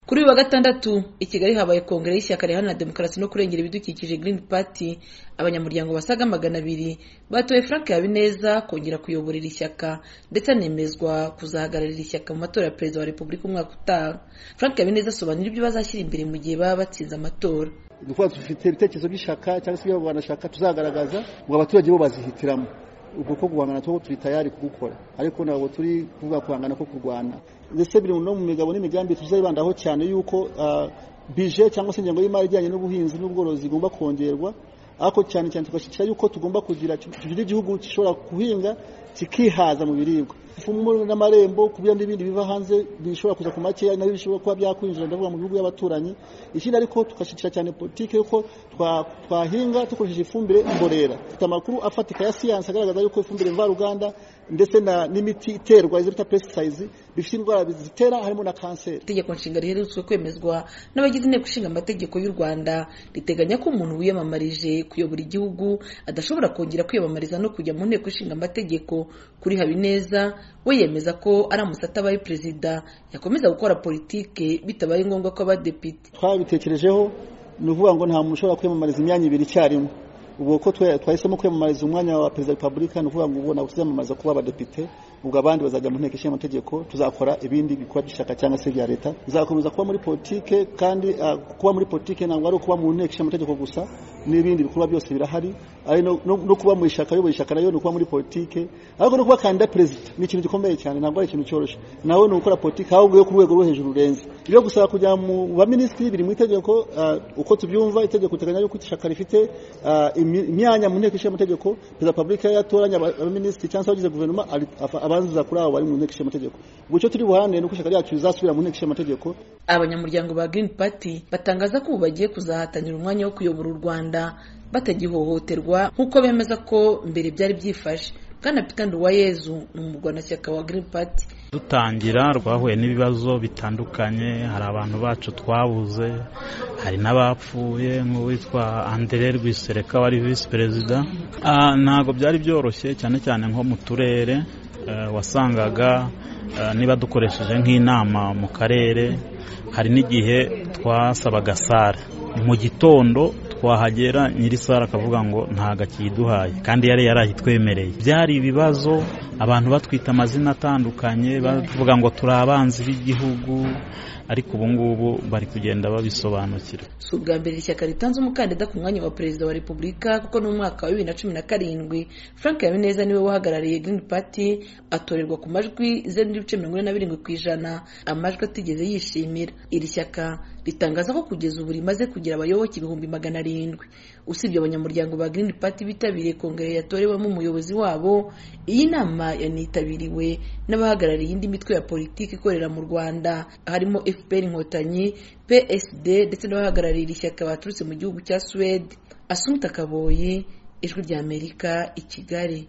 kuri uyu wa gatandatu i kigali habaye kongere y'ishyaka riharanira demokarasi no kurengera ibidukikije green party abanyamuryango basaga magana abiri batoye frank habineza kongera kuyobora iri shyaka ndetse anemezwa kuzahagararira ishyaka mu matora ya perezida wa repubulika umwaka utaha frank habineza asobanura ibyo bazashyira imbere mu gihe baba batsinze amatora dukuba dufite ibitekerezo by'ishaka cyangwa se ibyo banashaka tuzagaragaza ngo abaturage bo bazihitiramo ubwo ko guhangana two turi tayari kugukora ariko ntabwo turi kuvuga guhangana ko kurwana ndetse biri no mu migabo n'imigambi tuzayibandaho cyane yuko bije cyangwa se ingengo y'imari ijyanye n'ubuhinzi n'ubworozi igomba kongerwa ariko cyane cyane tugashyigikira yuko tugomba kugira tugira igihugu gishobora guhinga kikihaza mu biribwa ifumbire n'amarembo kubera n'ibindi biva hanze bishobora kuza ku makeya nabyo bishobora kuba byakwinjira ndavuga mu bihugu by'abaturanyi ikindi ariko tugashyigikira cyane politiki yuko twahinga dukoresheje ifumbire mborera dufite amakuru afatika ya siyansi agaragaza yuko ifumbire mvaruganda ndetse n'imiti iterwa izo bita pesitisayizi bifite indwara zitera harimo na kanseri itegeko nshinga riherutswe kwemezwa n'abagize inteko ishinga amategeko y'u rwanda riteganya ko umuntu wiyamamarije kuyobora igihugu adashobora kongera kwiyamamariza no kujya mu nteko ishinga amategeko kuri habineza we yemeza ko aramutse atabaye perezida yakomeza gukora politike bitabaye ngombwa ko abadepite twabitekerejeho ni ukuvuga ngo nta muntu ushobora kwiyamamariza imyanya ibiri icyarimwe ubwo ko twahisemo kwiyamamariza umwanya wa perezida wa repubulika ni ukuvuga ngo ubona utazamamaza kuba abadepite ubwo abandi bazajya mu nteko ishinga amategeko tuzakora ibindi bikorwa by'ishyaka cyangwa se bya leta tuzakomeza kuba muri politike kandi kuba muri politike ntabwo ari ukuba mu nteko ishinga amategeko gusa n'ibindi bikorwa byose birahari ari no kuba mu ishyaka ayobora ishyaka nayo ni ukuba muri politike ariko no kuba kandida perezida ni ikintu gikomeye cyane ntabwo ari ikintu cyoroshye nawe ni ugukora politike ahubwo yo ku rwego rwo hejuru rurenze ibyo gusaba kujya mu baminisitiri biri mu itegeko uko tubyumva itegeko riteganya yuko ishyaka rifite imyanya mu nteko ishinga amategeko perezida wa repubulika yatoranya abaminisitiri cyangwa se abagize guverinoma abanza kuri abo bari mu nteko ishinga amategeko ubwo icyo turi buhande ni uko ishyaka ryacu rizasubira mu nteko ishinga amategeko abanyamuryango ba green party batangaza ko ubu bagiye kuzahatanira umwanya wo kuyobora u rwanda batagihohoterwa nk'uko bemeza ko mbere byari byifashe bwana peter nduwayezu ni umurwanashyaka wa green party dutangira rwahuye n'ibibazo bitandukanye hari abantu bacu twabuze hari n'abapfuye nk'uwitwa andere rwisereka wari visi perezida ntabwo byari byoroshye cyane cyane nko mu turere wasangaga niba dukoresheje nk'inama mu karere hari n'igihe twasabaga sare mu gitondo twahagera nyiri sare akavuga ngo ntago akiduhaye kandi yari yarayitwemereye byari ibibazo abantu batwita amazina atandukanye bavuga ngo turi abanzi b'igihugu ariko ubu ngubu bari kugenda babisobanukira si ubwa mbere ishyaka ritanze umukandida ku mwanya wa perezida wa repubulika kuko ni umwaka wa bibiri na cumi na karindwi frank habineza niwe wahagarariye green party atorerwa ku majwi zeru n'ibice mirongo ine na birindwi ku ijana amajwi atigeze yishimira iri shyaka ritangaza ko kugeza ubu rimaze kugira abayoboke ibihumbi magana arindwi usibye abanyamuryango ba green party bitabiriye kongere yatorewemo umuyobozi wabo iyi nama yanitabiriwe n'abahagarariye indi mitwe ya politiki ikorera mu rwanda harimo fpr inkotanyi psd ndetse n'abahagarariye iri shyaka baturutse mu gihugu cya suwede asumta kaboyi ijwi ry'amerika i kigali